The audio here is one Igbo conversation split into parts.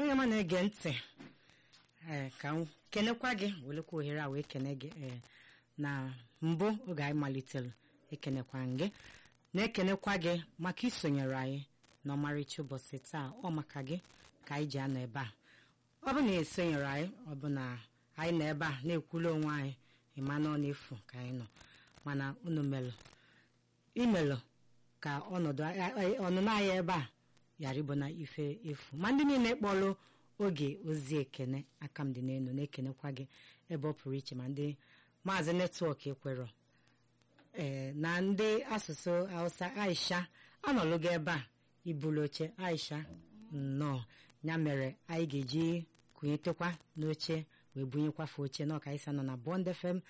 onye ma na-ege ntị ee ka m kenekwa gị welekwa ohere a wee kene gị ee na mbụ oge anyị malitere ekenekwa gị na-ekenekwa gị maka isonyere anyị n'ọmarịcha ụbọchị taa ọ maka gị ka anyị ji anọ ebe a ọ bụ na esonyere anyị ọ bụ na anyị nọ ebe a na-ekwulu onwe anyị ịma na ọ na-efu ka anyị nọ mana unu melụ imelụ ka ọnọdụ ọnụnọ anyị ebe a ghara ịbụ na ife efu ma ndị niile kpọrọ oge ozi ekene aka m dị n'elu na-ekenekwa gị ebe ọ pụrụ iche ma ndị maazị netwọk ekwero ee na ndị asụsụ hausa aisha anọlụ gị ebe a ibulu oche aisha nnọọ ya mere anyị ga-eji kụnyetekwa n'oche wee bunyekwafe oche n'ọka isa nọ na bond fm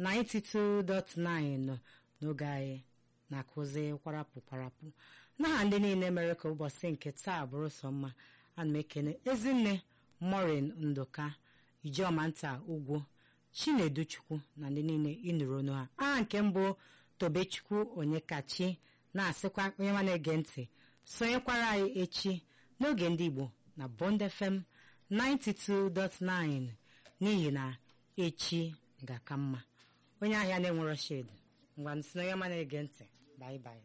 92.9 n'oge anyị na-akụzi kwarapụ kwarapụ n'aha ndị niile mere ka ụbọchị nke taa bụrụ sọ mma ana m ekene ezinne morin nduka ijeọma nta ugwu chineduchukwu na ndị niile ịnụrụ onu ha aha nke mbụ tobechukwu onyekachi na-asịkwa onye ma na-ege ntị sonyekwara anyị echi n'oge ndị igbo na bond fm 92.9 n'ihi na echi ga-aka mma onye ahịa na-enwero shed ngwa nsị na onye ma na-ege ntị bye bye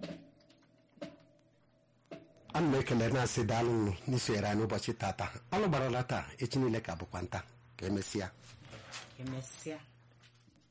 ana m ekele na-asị daalụ unu n'isonyere anyị n'ụbọchị tata ọlụ gbarala taa echi niile ka bụkwa nta ka emesịa emesịa